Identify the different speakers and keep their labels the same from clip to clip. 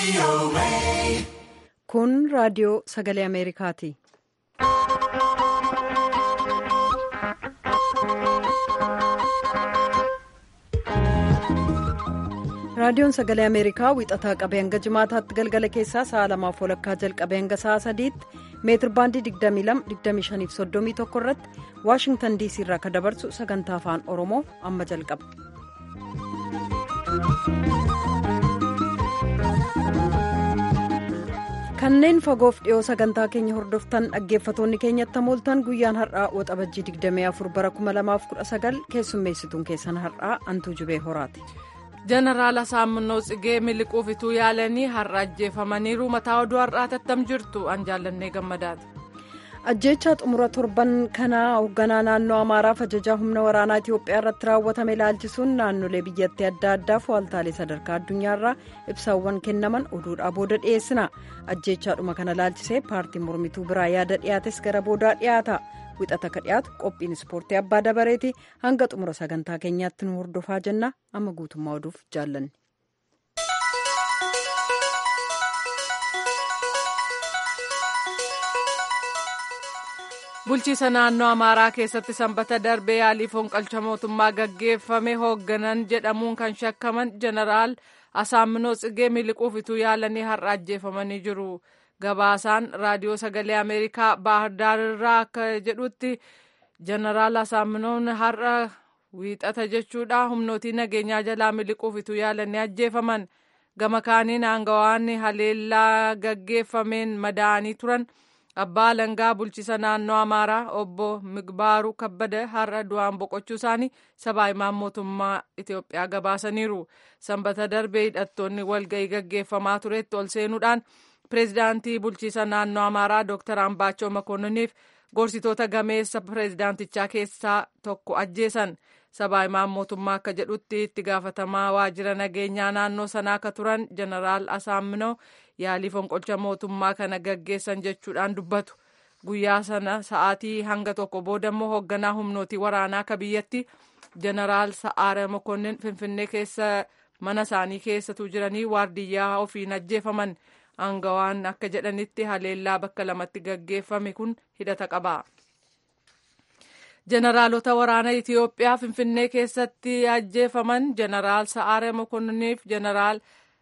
Speaker 1: Kun raadiyoo sagalee Ameerikaati. Raadiyoon sagalee Ameerikaa wixataa qabee hanga jimaataatti galgala keessaa sa'a lamaaf walakkaa jalqabee hanga sa'a sadiitti meetir baandii 22-25-31 irratti Waashingtan DC irraa kan dabarsu sagantaa afaan Oromoo amma jalqaba. kanneen fagoof dhiyoo sagantaa keenya hordoftan dhaggeeffatoonni keenyatti mooltan guyyaan har'aa waxabajjii 24 bara 2019 keessummeessituun keessan har'aa antuu jubee horaati.
Speaker 2: jeneraal asaaminoo tsigee miliquuf ituu yaalanii har'a ajjeefamaniiru mataa oduu har'aa tattam jirtu an jaallannee gammadaati.
Speaker 1: ajjeechaa xumura torban kanaa hoogganaa naannoo amaaraaf ajajaa humna waraanaa itiyoophiyaa irratti raawwatame ilaalchisuun naannolee biyyattii adda addaaf waaltaalee sadarkaa addunyaarraa ibsaawwan kennaman oduudhaa booda dhiyeessina ajjeechaadhuma kana ilaalchisee paartiin mormituu biraa yaada dhiyaates gara boodaa dhiyaata wixata ka dhiyaatu qophiin ispoortii abbaa dabareeti hanga xumura sagantaa keenyaatti nu hordofaa jenna amma guutummaa oduuf jaallanne.
Speaker 2: bulchiisa naannoo amaaraa keessatti sanbata darbee yaalii fonqolcha mootummaa gaggeeffame hoogganan jedhamuun kan shakkaman jeneraal asaaminoo tsigee miliquuf ituu yaalanii har'a ajjeefamanii jiru gabaasaan raadiyoo sagalee ameerikaa baahardaarirraa akka jedhutti jeneraal asaaminoon har'a wiixata jechuudha humnootii nageenyaa jalaa miliquuf ituu yaalanii ajjeefaman gama kaaniin aangawaan haleellaa gaggeeffameen madaa'anii turan. abbaa alangaa bulchiisa naannoo amaaraa obbo migbaaruu kabbada har'a du'aan boqochuu isaanii sabaa himaan mootummaa itiyoophiyaa gabaasaniiru sanbata darbee hidhattoonni walga'ii gaggeeffamaa turetti ol seenuudhaan pireezidaantii bulchiisa naannoo amaaraa dooktar ambaachoo makoonniniif gorsitoota gameessa pireezidaantichaa keessaa tokko ajjeesan sabaa himaan mootummaa akka jedhutti itti gaafatamaa waajjira nageenyaa naannoo sanaa akka turan jeneraal asaaminoo yaalii fonqolcha mootummaa kana gaggeessan jechuudhaan dubbatu guyyaa sana sa'aatii hanga tokko boodammoo hoogganaa humnootii waraanaa akka biyyatti jeneraal sa'aara mokonnin finfinnee keessa mana isaanii keessatu jiranii waardiyyaa ofiin ajjeefaman aangawaan akka jedhanitti haleellaa bakka lamatti gaggeeffame kun hidhata qaba. jeneraalota waraana itiyoophiyaa finfinnee keessatti ajjeefaman jeneraal sa'aara mokonniniif jeneraal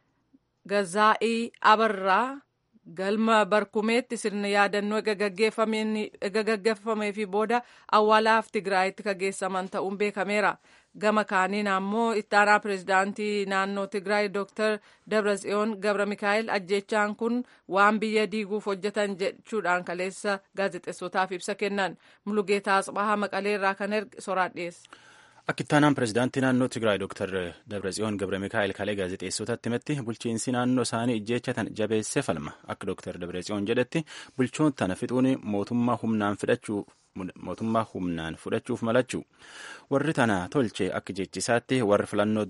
Speaker 2: gazaa'ii abarraa galma barkumeetti sirna yaadannoo ega gaggeeffamee fi booda awwaalaaf tigraayitti kageessaman ta'uun beekameera gama kaaniin ammoo ittaanaa pireezidaantii naannoo tigraay dooktar dabratsiyoon gabra mikaa'el ajjeechaan kun waan biyya diiguuf hojjetan jechuudhaan kaleessa gaazexeessotaaf ibsa kennan mulugeetaa asxahaa maqaleerraa kan erge soraan dhiyeessa.
Speaker 3: Akka ittaanaan pireezidaantii naannoo Tigraay Dr. Dabratsiyoon Gabra Mikaa'el kalee gaazexeessotatti himetti bulchiinsi naannoo isaanii ijjeechatan jabeessee falma. Akka Dr. Dabratsiyoon jedhetti bulchoon tana fixuun mootummaa humnaan fudhachuu mootummaa humnaan fudhachuuf malachuu warri tana tolche akka jechisaatti warri filannoo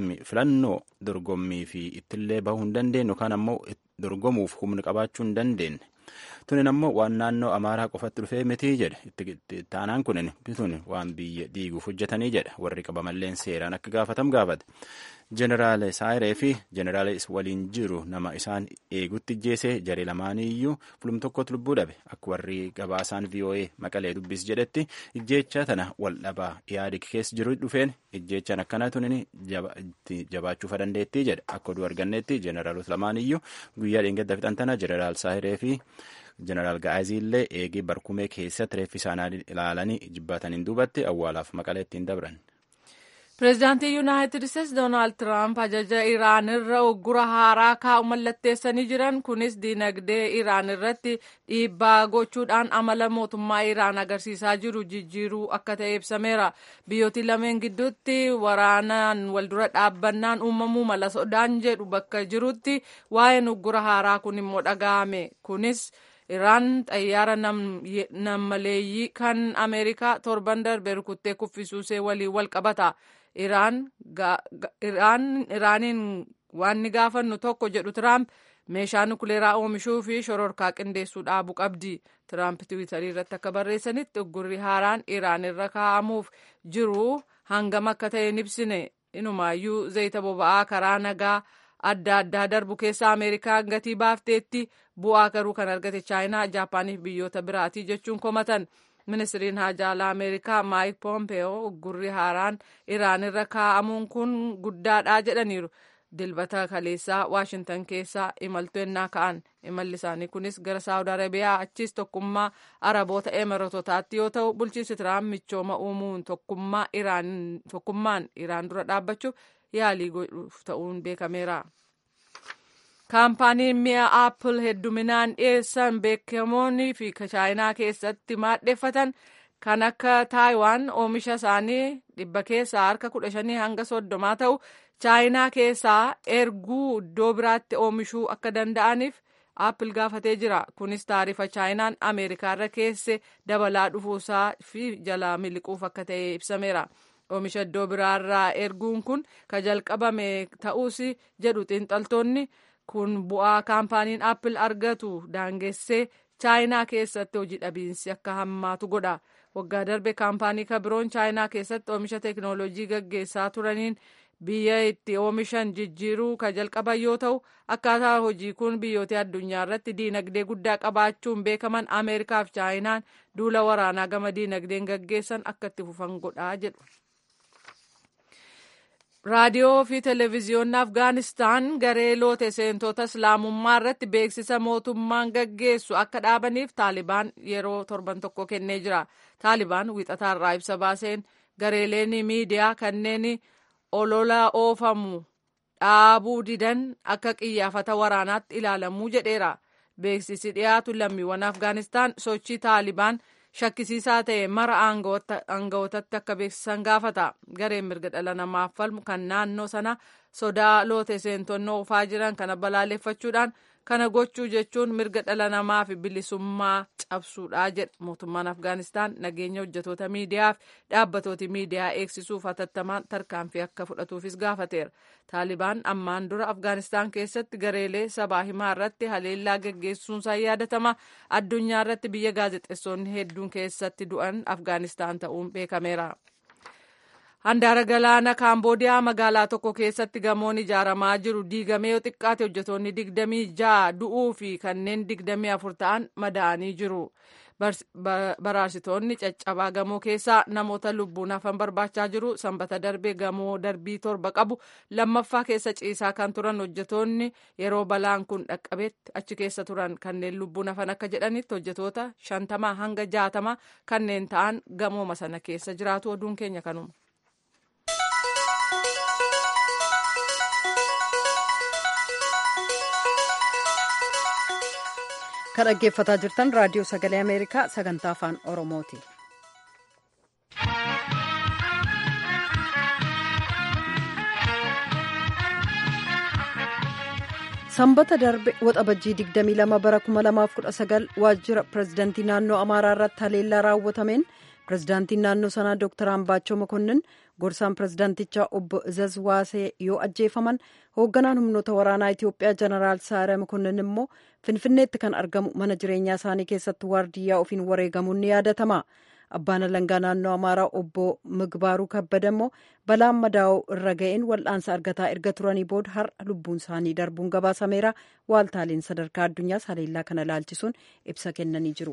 Speaker 3: dorgommii fi ittillee bahuu hin dandeenye yookaan ammoo dorgomuuf humna qabaachuu hin dandeenye. tunin ammoo waan naannoo amaaraa qofatti dhufee miti jedhe ittaanaan kunin bitun waan biyya diiguuf hojjetanii jedha warri qabamalleen seeraan akka gaafatam gaafate jeneraal saayiree fi jeneraal waliin jiru nama isaan eegutti ijjeesee jaree lamaaniyyuu fulum tokkotti lubbuu dhabe akka warri gabaasaan voa maqalee dubbis jedhetti ijjeecha tana wal dhabaa yaadi keessa jiru dhufeen ijjeechaan akkana tunin jabaachuuf dandeettii jedha akka oduu argannetti jeneraalota lamaaniyyuu guyyaa dheengadda fixan tana jeneraal saayiree fi jeneraal ga'aazii illee eegee barkumee keessatti reeffi isaanii ilaalanii jibbaataniin duubatti awwaalaaf maqalee ittiin dabran.
Speaker 2: pireezidaantii yuunaayitid isteetsi doonaald tiraamp ajaja iraan irra uggura haaraa kaa'u mallatteessanii jiran kunis diinagdee iraan irratti dhiibbaa gochuudhaan amala mootummaa iraan agarsiisaa jiru jijjiiruu akka ta'e ibsameera biyyooti lameen gidduutti waraanaan waldura dhaabbannaan uumamuu mala sodaan jedhu bakka jirutti waa'een uggura haaraa kun immoo dhaga'ame kunis. iraan xayyaara nammaleeyyii kan ameerikaa torban darbe rukuttee kuffisuusee waliin wal qabata iraaniin waan ni gaafannu tokko jedhu tiraamp meeshaa nukuleeraa oomishuu fi shororkaa qindeessuu dhaabuu qabdi tiraamp tiwiitarii irratti akka barreessanitti uggurri haaraan iraan irra kaa'amuuf jiru hangam akka ta'e ibsine inumaayyuu zayita boba'aa karaa nagaa adda addaa darbu keessa ameerikaan gatii baafteetti bu'aa garuu kan argate chaayinaa jaapaaniif biyyoota biraatii jechuun komatan ministiriin haajaalaa ameerikaa maayik poompeyoo gurri haaraan iraan irra kaa'amuun kun guddaadha jedhaniiru dilbata kaleessaa waashintan keessaa imaltuu ennaa ka'an imalli isaanii kunis gara saawud arabiyaa achiis tokkummaa araboota emiratotaatti yoo ta'u bulchiinsi tiraamp michooma uumuun tokkummaan iraan dura dhaabbachuuf yaalii godhuuf ta'uun beekameera. kaampaaniin mi'a aappil hedduminaan dhiyeessan beekamoonni fi chaayinaa keessatti maadheffatan kan akka taayiwaan oomisha isaanii dhibba keessaa harka kudha shanii hanga soddomaa ta'u chaayinaa keessaa erguu iddoo biraatti oomishuu akka danda'aniif aappil gaafatee jira kunis taarifa chaayinaan ameerikaarra keesse dabalaa dhufuusaa fi jalaa miliquuf akka ta'e ibsameera. oomisha iddoo biraarraa erguun kun ka jalqabame ta'uus jedhu xiinxaltoonni kun bu'aa kaampaaniin aappil argatu daangessee chaayinaa keessatti hojii dhabiinsi akka hammaatu godha waggaa darbe kaampaanii kabiroon chaayinaa keessatti oomisha teeknooloojii gaggeessaa turaniin biyya itti oomishan jijjiiruu ka jalqaban yoo ta'u akkaataa hojii kun biyyoota addunyaa irratti diinagdee guddaa qabaachuun beekaman ameerikaa fi chaayinaan duula waraanaa gama diinagdeen gaggeessan akka itti fufan godhaa jedhu. raadiyoo fi televezyiyoonni afgaanistaan garee loote seentota islaamummaa irratti beeksisa mootummaan gaggeessu akka dhaabaniif taalibaan yeroo torban tokko kennee jira taalibaan wixataarraa ibsa baaseen gareeleen miidiyaa kanneen olola oofamu dhaabuu didan akka qiyyaafata waraanaatti ilaalamuu jedheera beeksisi dhiyaatu lammiiwwan afgaanistaan sochii taalibaan shakkisiisaa ta'e mara aangawootatti akka beeksisan gaafata gareen mirga dhala namaaf falmu kan naannoo sana sodaa loote seentonni oofaa jiran kana balaaleffachuudhaan kana gochuu jechuun mirga dhala namaa fi bilisummaa cabsuudha jedha mootummaan afgaanistaan nageenya hojjetoota miidiyaa fi dhaabbatooti miidiyaa eegsisuuf hatattamaan tarkaanfii akka fudhatuufis gaafateera taalibaan ammaan dura afgaanistaan keessatti gareelee sabaa himaa irratti haleellaa gaggeessuunsaa yaadatama addunyaa irratti biyya gaazexeessonni hedduun keessatti du'an afgaanistaan ta'uun beekameera. handaara galaana kaamboodiyaa magaalaa tokko keessatti gamoon ijaaramaa jiru diigamee yoo xiqqaate hojjetoonni digdamii ja'a du'uu fi kanneen digdamii afur ta'an madaa'anii jiru baraarsitoonni caccabaa gamoo keessaa namoota lubbuun hafan barbaachaa jiru sanbata darbe gamoo darbii torba qabu lammaffaa keessa ciisaa kan turan hojjetoonni yeroo balaan kun dhaqqabetti achi keessa turan kanneen lubbuun hafan akka jedhanitti hojjetoota shantamaa hanga jaatamaa kanneen ta'an gamooma sana keessa jiraatu oduun keenya kanuma.
Speaker 1: kan dhaggeeffataa jirtan raadiyoo sagalee ameerikaa sagantaa afaan oromooti. sanbata darbe waxabajjii 22 bara 2019 waajjira pirezidaantii naannoo amaaraa irratti haleellaa raawwatameen pirezidaantiin naannoo sanaa dooktar ambaachoo mokonnin gorsaan pirezidaantichaa obbo izaz waasee yoo ajjeefaman hoogganaan humnoota waraanaa itiyoophiyaa jeneraal saare mokonnin immoo finfinneetti kan argamu mana jireenyaa isaanii keessatti waardiyyaa ofiin wareegamuun ni yaadatama abbaan alangaa naannoo amaaraa obbo migbaaruu kabbada immoo balaan madaa'oo irra ga'een wal'aansa argataa erga turanii booda har'a lubbuun isaanii darbuun gabaasameera waaltaaleen sadarkaa addunyaas haleellaa kana laalchisuun ibsa kennanii jiru.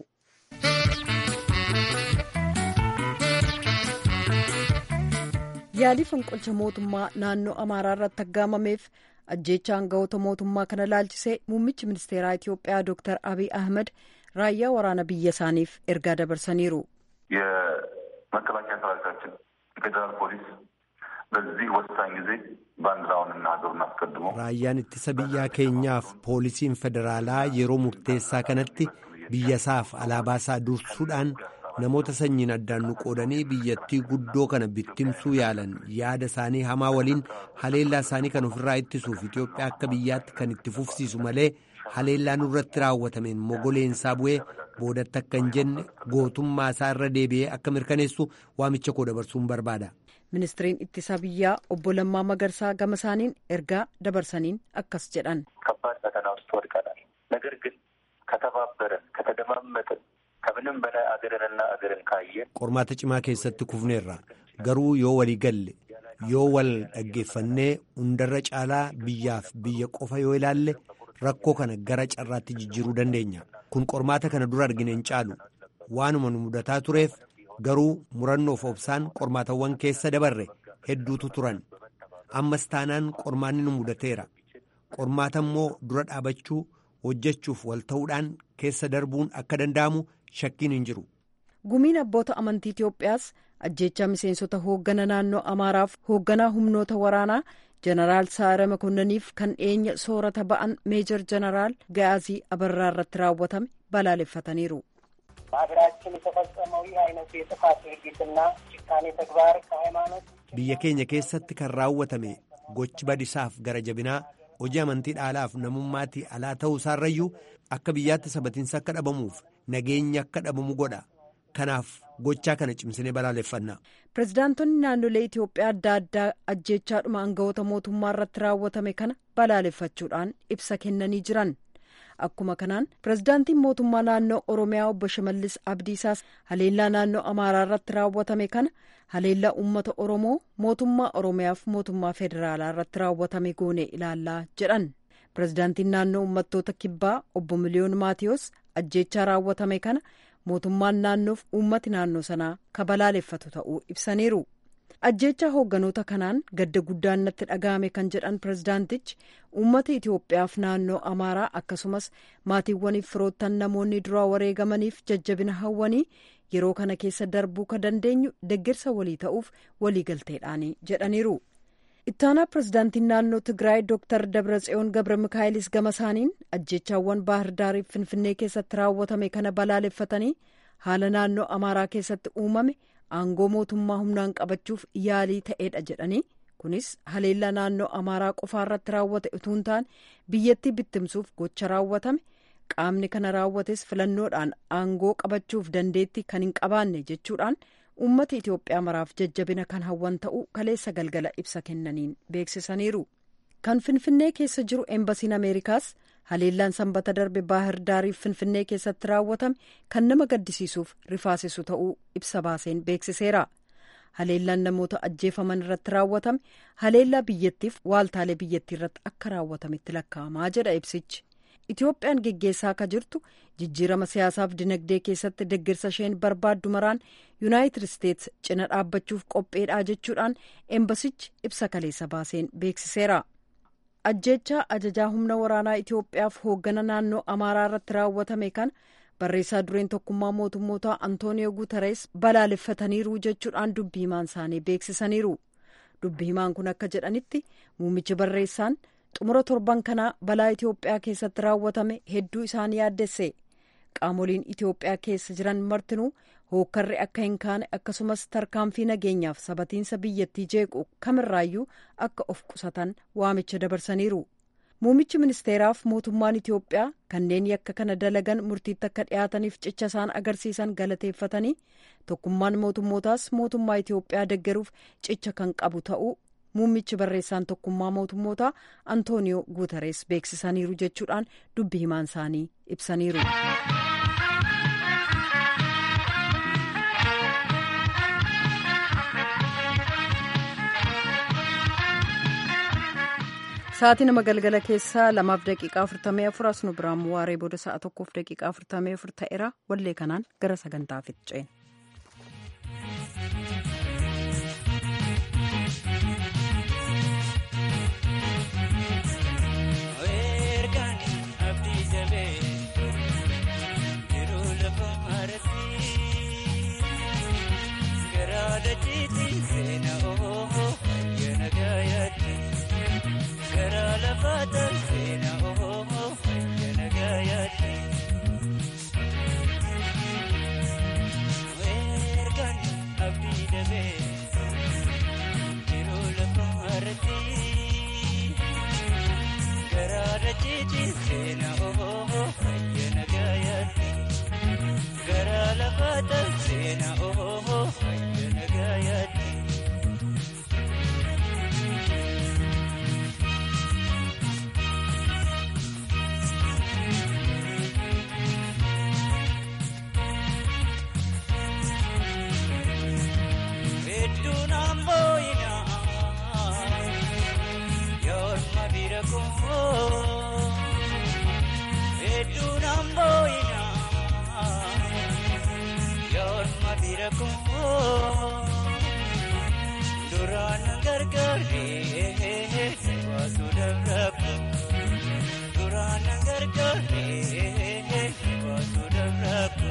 Speaker 1: yaalii fonqolcha mootummaa naannoo amaaraa irratti aggaamameef ajjeecha aangawoota mootummaa kana laalchisee muummichi ministeeraa itiyoophiyaa dooktar abiy ahmed raayyaa waraana biyya isaaniif ergaa dabarsaniiru
Speaker 4: የመከላከያ ሰራዊታችን የፌዴራል ፖሊስ በዚህ ወሳኝ ጊዜ ባንዲራውንና ሀገሩን አስቀድሞ
Speaker 5: raayyaan ittisa biyyaa keenyaaf poolisiin federaalaa yeroo murteessaa kanatti biyyasaaf alaabaasaa dursuudhaan namoota sanyiin addaan nu qoodanii biyyattii guddoo kana bittimsuu yaalan yaada isaanii hamaa waliin haleellaa isaanii kan ofirraa ittisuuf Itoophiyaa akka biyyaatti kan itti fufsiisu malee haleellaa nurratti raawwatameen mogoleensaa bu'ee boodatti akka hin jenne gootummaa isaa irra deebi'ee akka mirkaneessu waamicha koo dabarsuun barbaada.
Speaker 1: ministiriin ittisa biyyaa obbo Lammaa Magarsaa gama isaaniin ergaa dabarsaniin akkas jedhan.
Speaker 4: ከባድ ፈተና ውስጥ ወድቀናል። ነገር ግን ከተባበረን ከተደማመጥን ከምንም በላይ አገርንና አገርን ካየን
Speaker 5: qormaata cimaa keessatti kufneerra garuu yoo walii galle yoo wal dhaggeeffannee hundarra caalaa biyyaaf biyya qofa yoo ilaalle rakkoo kana gara carraatti jijjiiruu dandeenya kun qormaata kana dura argine hin caalu waanuma nu mudataa tureef garuu murannoof obsaan qormaatawwan keessa dabarre hedduutu turan ammas taanaan qormaanni nu mudateera qormaata immoo dura dhaabachuu hojjechuuf wal ta'uudhaan keessa darbuun akka danda'amu shakkiin hin jiru.
Speaker 1: gumiin abboota amantii Itoophiyaas ajjeechaa miseensota hooggana naannoo Amaaraaf hoogganaa humnoota waraanaa jeneraal Saare Makonnaniif kan dhiyeenya soorata ba'an meejor jeneraal Gaazii Abarraa irratti raawwatame balaaleffataniiru.
Speaker 6: በሀገራችን የተፈጸመው ይህ አይነቱ የጥፋት ድርጊትና ጭካኔ ተግባር ከሃይማኖት
Speaker 5: biyya keenya keessatti kan raawwatame gochi badisaaf gara jabinaa hojii amantii dhaalaaf namummaatti alaa ta'uu isaarrayyuu akka biyyaatti sabatiinsa akka dhabamuuf nageenyi akka dhabamu godha kanaaf gochaa kana cimsinee balaaleffanna.
Speaker 1: pirezidaantonni naannolee Itoophiyaa adda addaa ajjeechaadhuma aangawoota mootummaa irratti raawwatame kana balaaleffachuudhaan ibsa kennanii jiran. akkuma kanaan pirezidaantiin mootummaa naannoo oromiyaa obbo Shimallis Abdiisaas haleellaa naannoo amaaraa irratti raawwatame kana haleellaa uummata oromoo mootummaa oromiyaaf mootummaa federaalaa irratti raawwatame goone ilaallaa jedhan pirezidaantiin naannoo uummattoota kibbaa obbo miliyoon maatiyos ajjeechaa raawwatame kana mootummaan naannoof uummati naannoo sanaa kabalaaleffatu ta'uu ibsaniiru. ajjeechaa hoogganoota kanaan gadda guddaan natti dhaga'ame kan jedhan pirezidaantichi uummata itiyoophiyaaf naannoo amaaraa akkasumas maatiiwwaniif firoottan namoonni duraa wareegamaniif jajjabina hawwanii yeroo kana keessa darbuu ka dandeenyu deggirsa walii ta'uuf waliigalteedhaani jedhaniiru. ittaanaa pirezidaantiin naannoo tigraay dooktar dabratsiyoon gabra mikaa'ilis gama isaaniin ajjeechaawwan baahirdaariif finfinnee keessatti raawwatame kana balaaleffatanii haala naannoo amaaraa keessatti uumame. aangoo mootummaa humnaan qabachuuf yaalii ta'eedha jedhanii kunis haleellaa naannoo amaaraa qofaa irratti raawwate utuu hin taane biyyattii bittimsuuf gocha raawwatame qaamni kana raawwates filannoodhaan aangoo qabachuuf dandeetti kan hin qabaanne jechuudhaan uummata itiyoophiyaa maraaf jajjabina kan hawwan ta'uu kaleessa galgala ibsa kennaniin beeksisaniiru kan finfinnee keessa jiru eembasiin ameerikaas haleellaan sanbata darbe baahir daariif finfinnee keessatti raawwatame kan nama gaddisiisuuf rifaasisu ta'uu ibsa baaseen beeksiseera haleellaan namoota ajjeefaman irratti raawwatame haleellaa biyyattiif waaltaalee biyyattii irratti akka raawwatametti lakkaa'amaa jedha ibsichi itiyoophiyaan geggeessaa akka jirtu jijjiirama siyaasaaf dinagdee keessatti deggirsa isheen barbaaddu maraan yuunaayitid isteets cina dhaabbachuuf qopheedhaa jechuudhaan eembasichi ibsa kaleessa baaseen beeksiseera. ajjeechaa ajajaa humna waraanaa Itoophiyaaf hooggana naannoo Amaaraa irratti raawwatame kana barreessaa dureen tokkummaa mootummoota Antooniyoo Guutarees balaaleffataniiru jechuudhaan dubbi himaan isaanii beeksisaniiru. Dubbi himaan kun akka jedhanitti muummichi barreessaan xumura torban kanaa balaa Itoophiyaa keessatti raawwatame hedduu isaanii yaaddesse. Qaamoliin Itoophiyaa keessa jiran martinuu hookkarri akka hin kaane akkasumas tarkaanfii nageenyaaf sabatiinsa biyyattii jeequ kamirraayyuu akka of qusatan waamicha dabarsaniiru. Muummichi ministeeraaf mootummaan Itoophiyaa kanneen yakka kana dalagan murtiitti akka dhiyaataniif cicha isaan agarsiisan galateeffatanii tokkummaan mootummootaas mootummaa Itoophiyaa deggeruuf cicha kan qabu ta'uu muummichi barreessaan tokkummaa mootummootaa Antooniyoo Guutarees beeksisaniiru jechuudhaan dubbi himaan isaanii ibsaniiru. Sa'aatii nama galgala keessaa lamaaf daqiiqaa afurtamii afur as nu biraan waaree booda sa'a tokkoof daqiiqaa afurtamii afur ta'eera wallee kanaan gara sagantaaf ce'en.
Speaker 7: gargaaree baatu darrabu. Duraan na gargaaree baatu darrabu.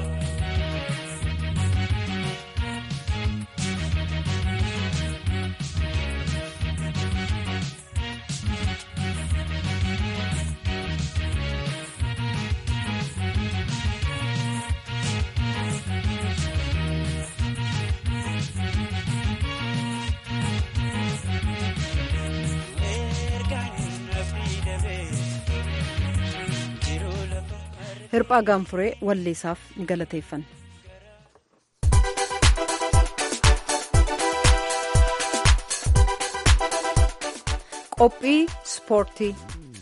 Speaker 1: hirphaa gaanfuree walleessaaf ni galateeffanna. qophii ispoortii.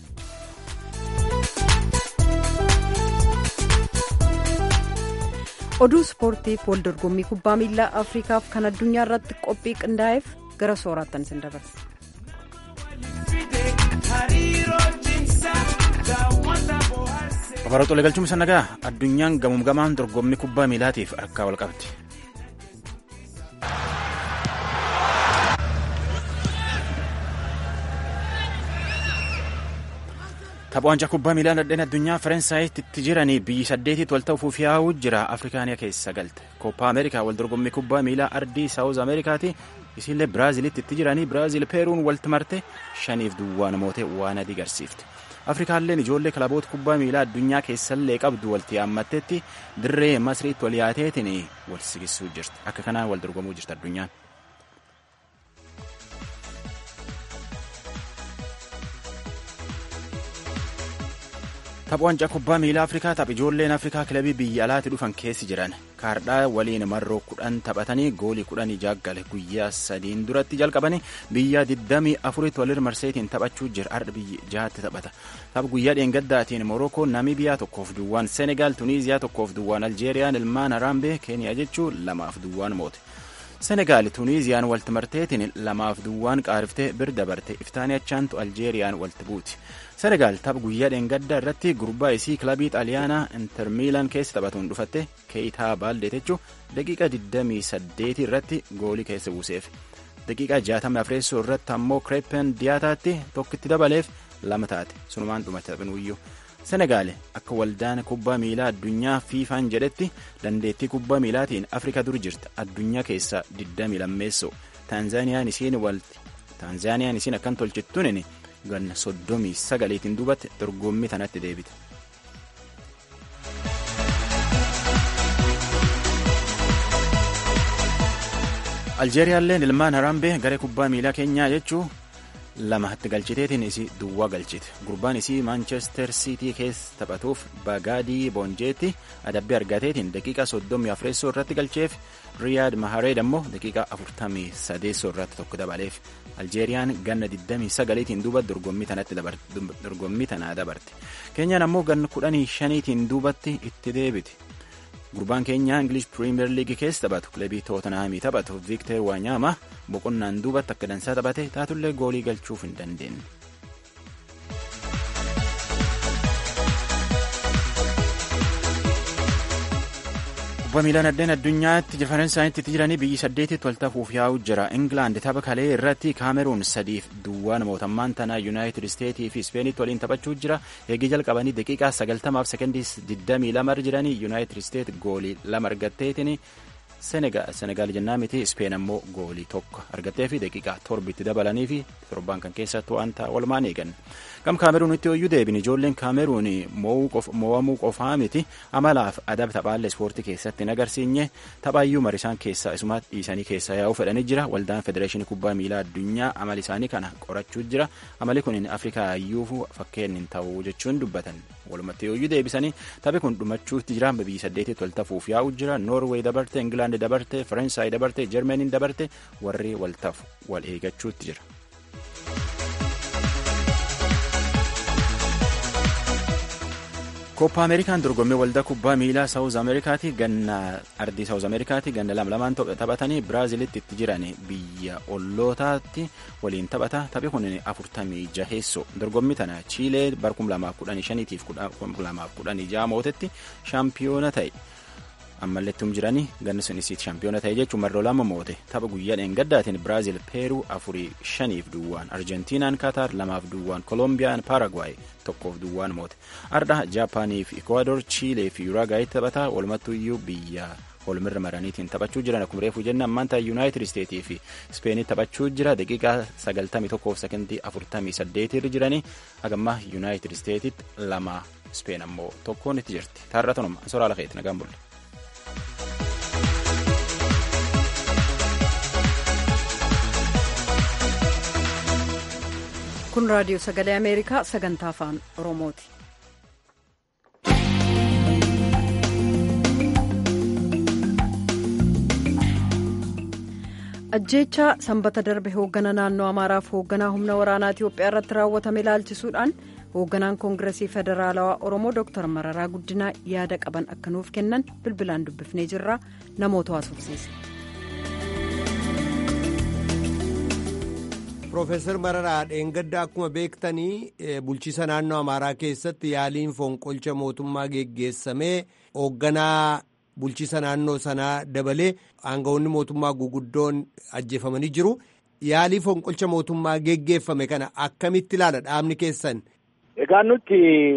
Speaker 1: oduu ispoortiif wal dorgommii kubbaa miilaa afriikaaf kan addunyaa irratti qophii qindaa'eef gara sooraattan isin dabarsa.
Speaker 3: Afaaroo Xolee galchuun isa nagaa addunyaan gamuum gamaan dorgommii kubbaa miilaatiif harkaa wal qabdi. Tapha waancaa kubbaa miilaa nadheen addunyaa Faransaayiti itti jiranii biyyi saddeetitti wal ta'uuf yaa'uu jira Afrikaaniyaa keessa galte. Koppaa Ameerikaa wal dorgommii kubbaa miilaa ardii Saawuz Ameerikaati. Isiillee Biraazilitti itti jiranii Biraazil Peeruun walitti marte shaniif duwwaan mootee waan adii garsiifte. Afrikaalleen ijoollee kilaboota kubbaa miilaa addunyaa keessallee qabdu walitti yaammatteetti dirree Masriitti wal yaateetiin wal sigisuu jirti. Akka kanaan wal dorgomuu jirti addunyaan. Tapha waancaa kubbaa miilaa Afrikaa tapha ijoolleen Afrikaa kilabii biyya alaatti dhufan keessi jiran kaardhaa waliin marroo kudhan taphatanii goolii kudhanii jaaggale guyyaa sadiin duratti jalqabanii biyya digdamii afuritti walir marseetiin taphachuu jira har'a biyyi jaatti taphata. Tapha guyyaa dheengaddaatiin Morookoo Namibiyaa tokkoof duwwaan Senegaal Tuniiziyaa tokkoof duwwaan Aljeeriyaan ilmaan Haraambee Keeniyaa jechuun lamaaf duwwaan moote. Senegaal Tuniiziyaan walti marteetiin lamaaf duwwaan qaariftee bir dabarte iftaanii achaantu Aljeeriyaan walti buuti. Senegaal tapha guyyaa dheengaddaa irratti gurbaa isii kilabii xaaliyaanaa Inter Miilaan keessa taphatuun dhufatte Keeyitaa Baalde jechuun daqiiqa 28 irratti goolii keessa buuseef. Daqiiqa 64 irratti ammoo Kireepen Diyaataatti tokkitti dabaleef lama taate sunumaan dhumate taphinuyyuu. Senegaal akka waldaan kubbaa miilaa addunyaa fiifaan jedhetti dandeettii kubbaa miilaatiin Afrika dur jirti addunyaa keessaa 20 lammeessoo Taanzaaniyaan isiin walti Taanzaaniyaan isiin akkan tolchittuun ganna soddomii sagaleetiin duubatti dorgommii tanatti deebite. Aljeeriyaalleen ilmaan Haraambee garee kubbaa miilaa keenyaa jechuu lamatti galchiteetiin isii duwwaa galchite gurbaan isii maanchestar siitii keessa taphatuuf bagaadii boonjeetti adabbii argateetiin daqiiqa soddomii afreessoo irratti galcheef riyaad mahareed ammoo daqiiqa afurtamii sadeessoo irratti tokko dabaleef aljeeriyaan ganna 29tiin duuba dorgommii tanaa dabarte keenyaan ammoo ganna 15tiin duubatti itti deebiti gurbaan keenya ingilish piriimiyer liigii keessa taphatu kilabii tootanhaamii taphatu viikter waanyaama boqonnaan duubatti akka dansaa taphate taatullee goolii galchuuf hin dandeenye. kubbaa miilaan addeen addunyaatti faransaayiti jiranii biyyi saddeetitti wal tafuuf yaa'u jira ingilaand tapha kalee irratti kaameruun sadiif duwwaan mootummaan tanaa yuunaayitid isteetii fi ispeenitti waliin taphachuu jira eegii jalqabanii daqiiqaa sagaltamaaf sekendii digdamii lama jiranii yuunaayitid isteet goolii lama argatteetiin senegaal jennaa miti ispeen ammoo goolii tokko argattee fi daqiiqaa torbitti dabalanii fi torbaan kan keessattuu wanta walumaan eegan gam kaameruunitti hoyyuu deebin ijoolleen kaameruun mo'amuu qofaa miti amalaaf adaba taphaalle ispoortii keessatti hin agarsiinye taphaayyuu marisaan keessaa isuma dhiisanii keessaa yaa'uu fedhanii jira waldaan federeeshinii kubbaa miilaa addunyaa amala isaanii kana qorachuu jira amali kun afrikaa iyyuu fakkeen hin ta'u jechuun dubbatan walumatti hoyyuu deebisanii taphi kun dhumachuutti jira biyyi saddeetitti wal tafuuf yaa'u jira noorweey dabarte ingilaand dabarte faransaay dabarte jarmaniin dabarte warri wal tafu wal eegachuutti jira. Kooppa Ameerikaan dorgommii waldaa kubbaa miilaa Saawuz Ameerikaati ganna ardii Saawuz Ameerikaati ganna lama lamaan taphatanii Biraazilitti itti jiran biyya ollootaatti waliin taphata taphi kun afurtamii jaheessoo dorgommii tana Chiilee bara kum lamaaf kudhanii shaniitiif kum lamaaf kudhanii jaha mootetti shaampiyoona ta'e. ammallettum jiranii ganni sun isiit shaampiyoona ta'e jechuun marroo lama moote tapha guyyaa dheengaddaatiin biraazil peeruu afurii shaniif duwwaan arjentiinaan kaataar lamaaf duwwaan kolombiyaan paaragwaay tokkoof duwwaan moote ardha jaapaanii fi ikwaador chiilee fi yuraagaayii taphataa walumattuu iyyuu biyya holmirra maraniitiin taphachuu jiran akkuma reefuu jenna ammaanta yuunaayitid isteetii fi ispeenii taphachuu jira daqiiqaa 91 sekondii 48 irra jiranii hagamma yuunaayitid isteetitti lama ispeen ammoo tokkoon itti jirti taarra tanuma soraa lafeeti nagaan bulle.
Speaker 1: kun raadiyoo sagalee ameerikaa sagantaa afaan oromooti. ajjeechaa sanbata darbe hooggana naannoo amaaraaf hoogganaa humna waraanaa itiyoophiyaa irratti raawwatame ilaalchisuudhaan hoogganaan koongiresii federaalawaa oromoo dooktar mararaa guddinaa yaada qaban akka nuuf kennan bilbilaan dubbifnee jirra namoota haasofsiise.
Speaker 5: Profeesar Mararaa Dheengadda akkuma beektanii bulchiisa naannoo Amaaraa keessatti yaaliin fonqolcha mootummaa geggeessamee hoogganaa bulchiisa naannoo sanaa dabalee aangawoonni mootummaa guguddoon ajjeefamanii jiru. Yaalii fonqolcha mootummaa geggeeffame kana akkamitti ilaala dhaabni keessan?
Speaker 8: Egaa nuti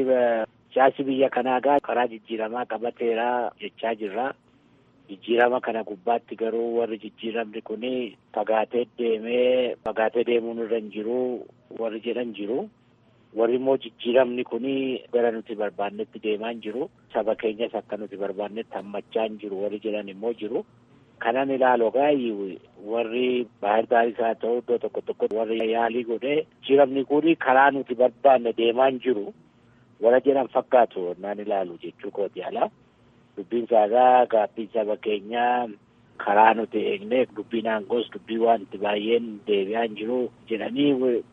Speaker 8: siyaasi biyya kanaa karaa jijjiiramaa qabateera jechaa jirra. Jijjiirama kana gubbaatti garuu warri jijjiiramni kun fagaatee deemee fagaatee deemuun irra hin jiru warri jedhan jiru. Warri immoo jijjiiramni kun gara nuti barbaannetti deemaa hin jiru. Saba keenyas akka nuti barbaannetti hammachaa hin jiru warri jedhan immoo jiru. Kanan ilaalu gaayii warri baay'ee baay'is haa ta'u iddoo tokko tokko warri yaalii godhee jijjiiramni kun karaa nuti barbaanne deemaa hin jiru. Warra jedhan fakkaatu naan ilaalu jechuu kooti alaa. Dubbiin saagaa gaabbiin saba keenyaa karaa nuti eegne dubbiin aangoos dubbii wanti baay'een deebi'aa hin jiru jedhanii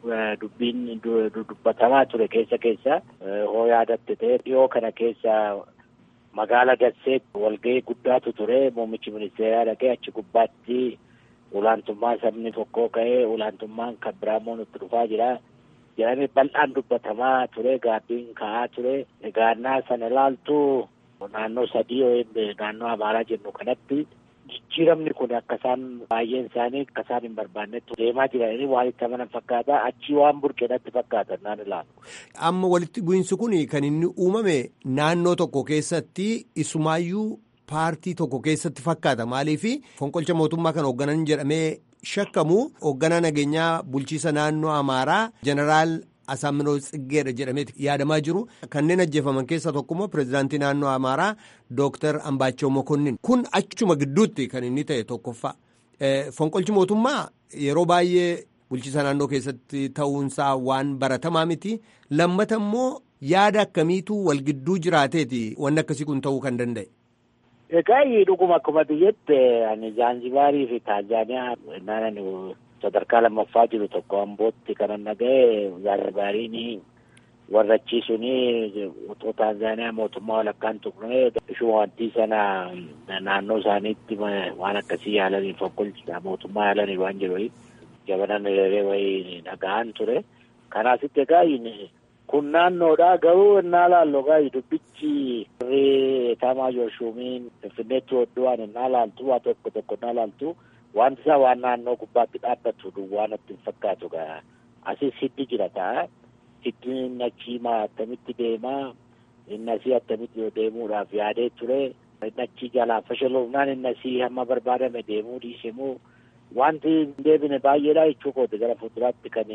Speaker 8: dubbiin dubbatamaa ture keessa keessa hoo yaadatte ta'e dhiyoo kana keessa magaala Dasseetti walgahii guddaatu ture muummichi ministeeraa dhaqee achi gubbaatti olaantummaa sabni tokkoo ka'ee olaantummaan kan biraamoo nutti dhufaa jira jedhamee bal'aan dubbatamaa ture gaabbiin ka'aa ture egaannaa sana ilaaltu naannoo sadii naannoo amaaraa jennu kanatti jijjiiramni kun akka isaan baay'een isaanii akka isaan hin barbaannetti deemaa jiranii waan itti amanan fakkaata achii waan burqeenatti fakkaata naan ilaalu.
Speaker 5: Amma walitti bu'iinsi kun kan inni uumame naannoo tokko keessatti isumaayyuu paartii tokko keessatti fakkaata maaliif fonqolcha mootummaa kan hoogganan jedhamee shakkamu hoogganaa nageenyaa bulchiisa naannoo amaaraa jeneraal. Asaaminoo Tsiggeedha jedhameeti yaadamaa jiru. Kanneen ajjeefaman keessaa tokkommoo pirezidaantii naannoo Amaaraa Dooktar Ambaachoo Mokonnin. Kun achuma gidduutti kan inni ta'e tokkoffaa. Fonqolchi mootummaa yeroo baay'ee bulchiisa naannoo keessatti ta'uunsaa waan baratamaa miti. Lammata immoo yaada akkamiitu wal gidduu jiraateeti wanni akkasii kun ta'uu kan danda'e.
Speaker 8: Egaa dhuguma akkuma biyyetti ani Zaanzibaarii fi Taanzaaniyaa naannoo sadarkaa lammaffaa jiru tokko ambootti kanan dhaga'e Zaanzibaariin warra achiisuun utuu Taanzaaniyaa mootummaa walakkaan tuqnee ishuma wanti sana naannoo isaaniitti waan akkasii yaalanii fonqolcha mootummaa yaalanii waan jiru jabanan hiriiree wayii dhaga'an ture. Kanaasitti egaa kun naannoodha garuu innaa laallu egaa dubbichi warri etaamaa yooshuumiin finfinneetti hodhuwaan innaa laaltu waa tokko tokko innaa laaltu. Wanti isaa waan naannoo gubbaatti dhaabbatu duwwaa natti hin fakkaatu gaa asis hiddi jira ta'a. Hiddi inni achiimaa attamitti deemaa inni asii attamitti deemuudhaaf yaadee ture. Inni achii jalaa fashaloofnaan inni asii hamma barbaadame deemuu dhiisemuu wanti hin deebine baay'eedha jechuu kooti gara fuulduraatti kan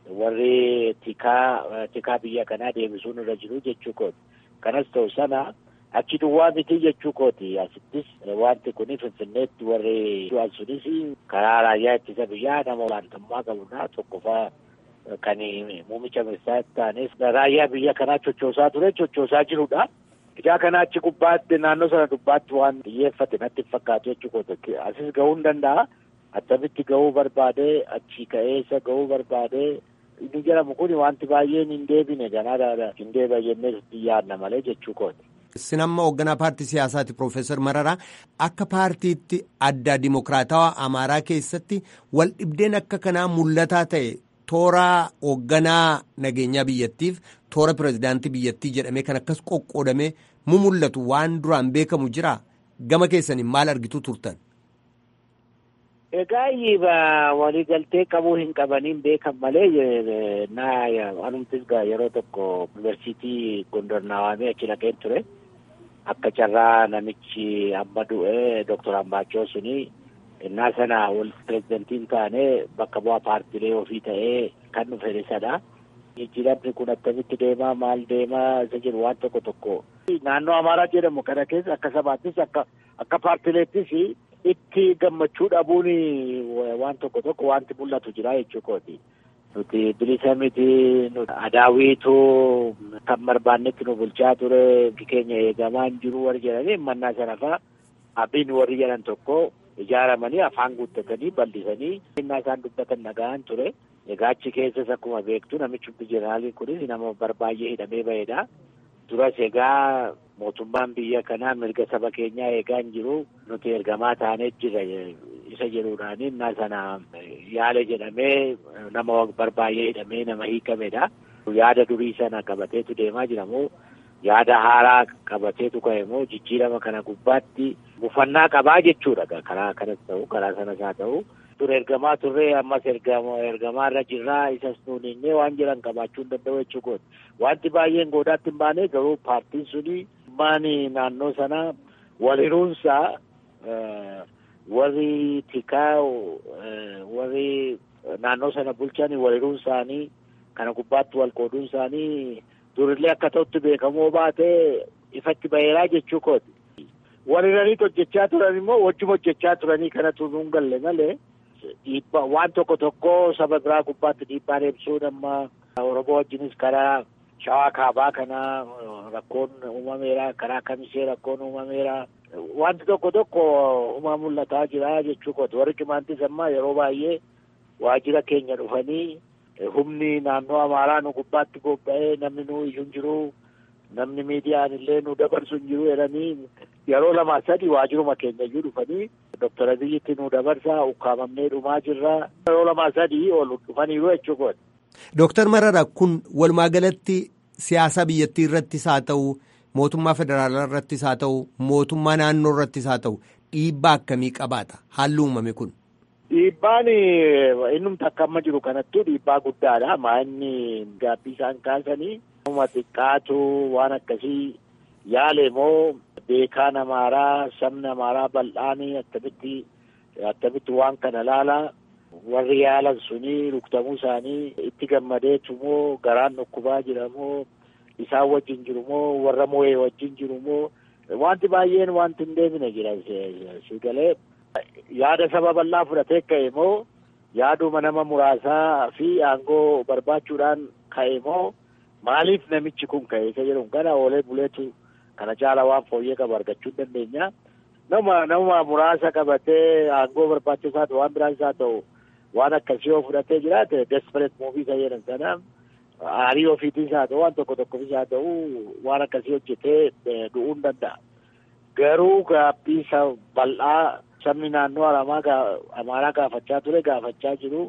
Speaker 8: warri tikaa tikaa biyya kanaa deebisuun irra jiru jechuu kooti. Kanas ta'u sana. Achi duwwaa miti jechuu kooti asittis wanti kun finfinneetti warri du'an sunis karaa raayyaa ittisa biyyaa nama olaantummaa qabudha tokkoffaa kan muummicha ministeeraa ta'anis raayyaa biyya kanaa chochoosaa ture chochoosaa jirudha. Ijaa kana achi gubbaatti naannoo sana gubbaatti waan xiyyeeffate natti fakkaatu jechuu kooti asis gahuu hin danda'a. Attamitti gahuu barbaade achi ka'eessa gahuu barbaade inni jedhamu kun wanti baay'een hin deebine ganaa hin deebi'a jennee yaadna malee jechuu kooti.
Speaker 5: Sinamma hoogganaa paartii siyaasaati Profeesar Mararaa akka paartiitti adda dimokiraatawaa Amaaraa keessatti wal dhibdeen akka kanaa mul'ataa ta'e toora hoogganaa nageenyaa biyyattiif toora pirezidaantii biyyattii jedhamee kan akkas qoqqoodamee mu mul'atu waan duraan beekamu jira. gama keessaniin maal argitu turtan?
Speaker 8: Egaa waliigaltee qabuu hin qabaniin beekan malee naa anumtis yeroo tokko yuunivarsiitii Gondor naawamee achi dhaqeen ture. Akka carraa namichi amma du'e Dooktor Ambaachoo suni innaa sana wal pirezidantiin taane bakka bu'aa paartiilee ofii ta'ee kan dhufe isadha. Jijjiiramni kun akkamitti deemaa maal deemaa isa jiru waan tokko tokko. Naannoo Amaaraa jedhamu kana keessa akka sabaattis akka akka paartiileettis itti gammachuu dhabuun waan tokko tokko wanti mul'atu jira jechuu kooti. Nuti bilisa miti adaawiitu kan barbaannetti nu bulchaa ture keenya eegamaa hin jiru warri jedhanii mannaa sana fa'a abbiin warri jedhan tokko ijaaramanii afaan guuttatanii bal'isanii innaa isaan dubbatan dhaga'an ture. Egaa achi keessas akkuma beektu namichi jeneraaliin kunis nama barbaay'ee hidhamee ba'edha. Duras egaa mootummaan biyya kanaa mirga saba keenyaa eegaa hin jiru nuti ergamaa taanee jira isa jedhuudhaan innaa sana yaale jedhamee nama barbaay'ee hidhamee nama hiikamedha. Yaada durii sana qabateetu deemaa jira moo yaada haaraa qabateetu ka'e moo jijjiirama kana gubbaatti bufannaa qabaa jechuudha karaa kanas ta'u karaa sanas haa ta'u. dur ergamaa turree ammas ergamaa irra jirraa isas nuuninnee waan jiran qabaachuu hin danda'u jechuu kooti. Wanti baay'een goodaatti hin baane garuu paartiin suni maani naannoo sana waliruunsaa warri tikaa warri naannoo sana bulchan waliruun isaanii kana gubbaatti wal qooduun isaanii durillee akka ta'utti beekamoo baate ifatti baheeraa jechuu kooti. Waliraniit hojjechaa turan immoo wajjuma hojjechaa turanii kanatu nuun galle malee. dhiibbaa waan tokko tokko saba biraa gubbaatti dhiibbaan ibsuun amma Oromoo wajjinis karaa shawaa kaabaa kana rakkoon uumameera karaa kamisee rakkoon uumameera wanti tokko tokko uumaa mul'ataa jira jechuu kooti warri cimaantis amma yeroo baay'ee waajjira keenya dhufanii humni naannoo amaaraa nu gubbaatti bobba'ee namni nu iyyuu hin jiru namni miidiyaan illee nu dabarsu hin jiru jedhanii yeroo lama sadi waajjiruma keenya iyyuu dhufanii Doktor Abiyyitti nu dabarsaa ukkaamamnee dhumaa jirra yeroo lama sadii ol dhufaniiru jechuu kooti.
Speaker 5: Dooktar Marara kun walumaa galatti siyaasa biyyattii irrattis haa ta'u mootummaa federaalaa irrattis haa ta'u mootummaa naannoo irrattis haa ta'u dhiibbaa akkamii qabaata haalli uumame kun.
Speaker 8: Dhiibbaan innumti akka amma jiru kanattuu dhiibbaa guddaadha. Maa'inni gaabbii isaan kaasanii uma xiqqaatu waan akkasii yaale moo beekaan amaaraa sabni amaaraa bal'aanii akkamitti akkamitti waan kana laala warri yaalan suni rukutamuu isaanii itti gammadeetu moo garaan dhukkubaa jira moo isaan wajjin jiru moo warra moo'ee wajjin jiru moo wanti baay'een wanti hin deemine jira si galee yaada saba bal'aa fudhatee ka'e moo yaaduma nama muraasaa fi aangoo barbaachuudhaan ka'e moo maaliif namichi kun ka'e isa jedhu kana oolee buleetu kana caala waan fooyyee qabu argachuu dandeenya. Nama nama muraasa qabatee aangoo barbaachisaa ta'u waan biraas haa ta'u waan akkasii yoo fudhatee jiraate desperate muuvii isa jedhan sana aarii ofiitiis haa ta'u waan tokko tokkofis haa ta'u waan akkasii hojjetee du'uu hin danda'a. Garuu gaabbii bal'aa sabni naannoo amaaraa gaafachaa ture gaafachaa jiru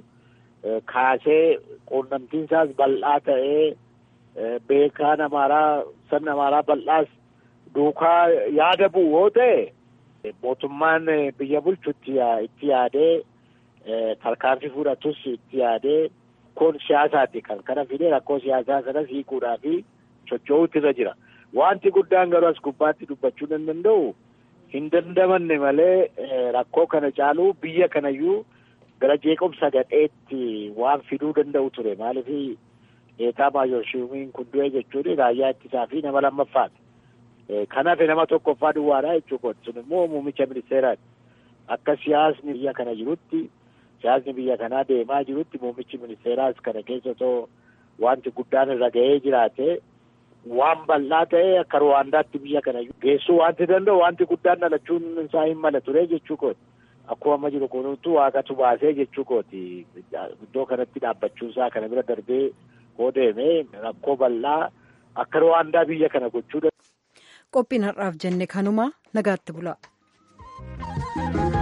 Speaker 8: kaasee quunnamtiin isaas bal'aa ta'ee beekaan amaaraa sabni amaaraa bal'aas duukaa yaada bu'u yoo ta'e mootummaan biyya bulchu itti yaadee tarkaanfii fudhatus itti yaadee kun siyaasaati kan kana fidee rakkoo siyaasaa sanas hiikuudhaa fi socho'uutu irra jira. Wanti guddaan garuu as gubbaatti dubbachuu hin danda'u hin dandamanne malee rakkoo kana caaluu biyya kanayyuu gara jeequmsa gadheetti waan fiduu danda'u ture maaliif eetaa maayorshiimiin kun du'e jechuun raayyaa ittisaa fi nama lammaffaati. Kanaaf nama tokkoffaa duwwaadha jechuudha. Sun immoo muummicha ministeeraati. Akka siyaasni biyya kana jirutti siyaasni biyya kanaa deemaa jirutti muummichi ministeeraas kana keessa otoo wanti guddaan irra ga'ee jiraate waan bal'aa ta'e akka Ruwaandaatti biyya kana geessuu wanti danda'u wanti guddaan dhalachuun isaa hin mala ture jechuu kooti. Akkuma amma jiru kunuutu waaqatu baasee jechuu kooti. Iddoo kanatti dhaabbachuun isaa kana bira darbee koo deemee rakkoo bal'aa akka Ruwaandaa biyya kana gochuu
Speaker 1: qophiin har'aaf jenne kanuma nagaatti bula.